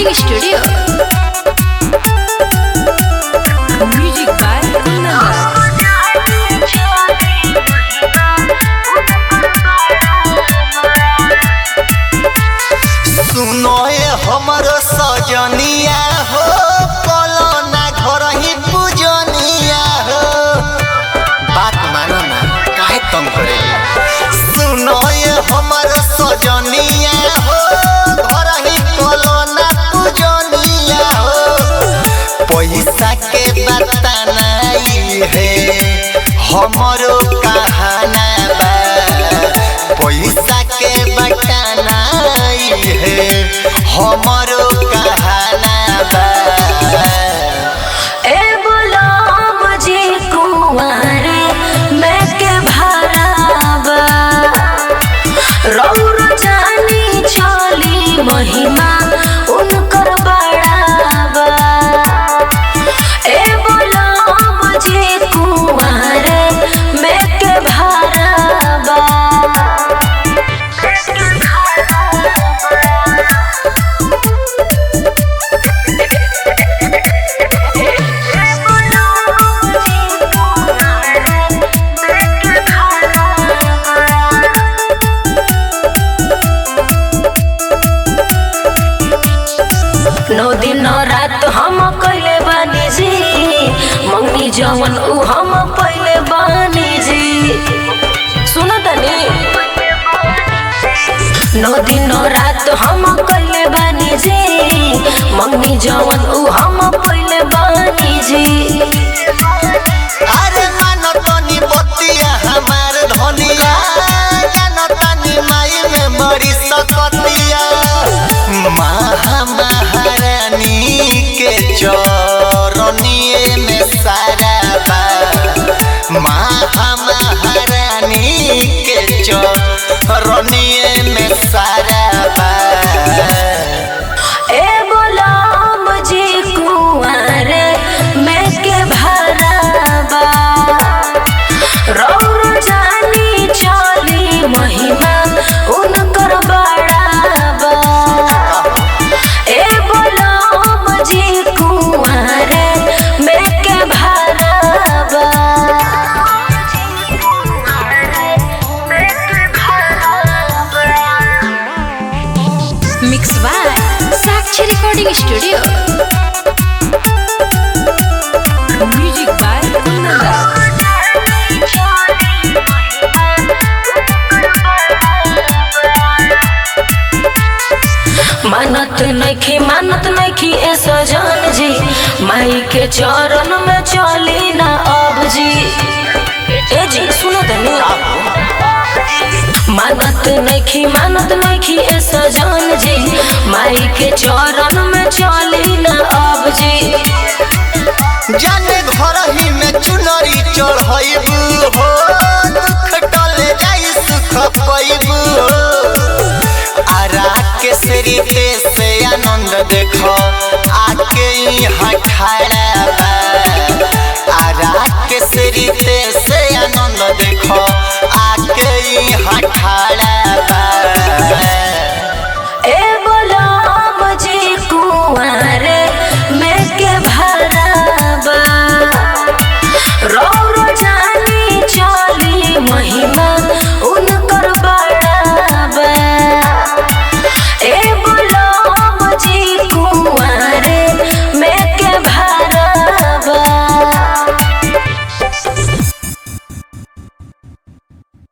recording studio. Music by Nanda. सुनो ये हमर सजनिया हो कलो ना घर ही पूजनिया हो बात मानो ना काहे तंग करे सुनो ये हमर सजनिया हो घर ही कलो ना पूजनिया हो पैसा के बता नहीं है हमरो कहाना बा पैसा के बटाना है हमरो कहाना बा ए बोलो मुझे कुंवारे मैं के भराबा रौर जानी चली महिमा उनकर बड़ाबा ए बोलो मुझे कुंवारे मैं के भराबा नौ दिन नौ रात हम कैले बानी जी मंगनी जवन उ हम पहले बानी जी सुनो तनी नौ दिन नौ रात हम कैले बानी जी मंगनी जवन उ हम पहले बानी जी अरे मानो तनी बतिया हमार धनिया जानो तनी माई में बड़ी सकतिया महा महारानी के चरनिए में सारा बा महा महारानी के चरनिए में सारा बा ए बोला मुझे कुंवारे मैं के भराबा रौर जानी चली महिमा उनकर बड़ाबा ए बोला मुझे कुंवारे मैं के भराबा Mixed by Sakshi Recording Studio. Music by Nanda. मानत नखी मानत नखी ए सजन जी माई के चरण में चली ना अब जी ए जी सुनो तनी मानत नखी मानत नखी ए सजन जी माई के चरण में चली ना अब जी जाने घर ही में चुनरी चढ़ैबू हो दुख टले जाई सुख पैबू हो आरा के सरिते से आनंद देखो आके यहाँ ठाड़ा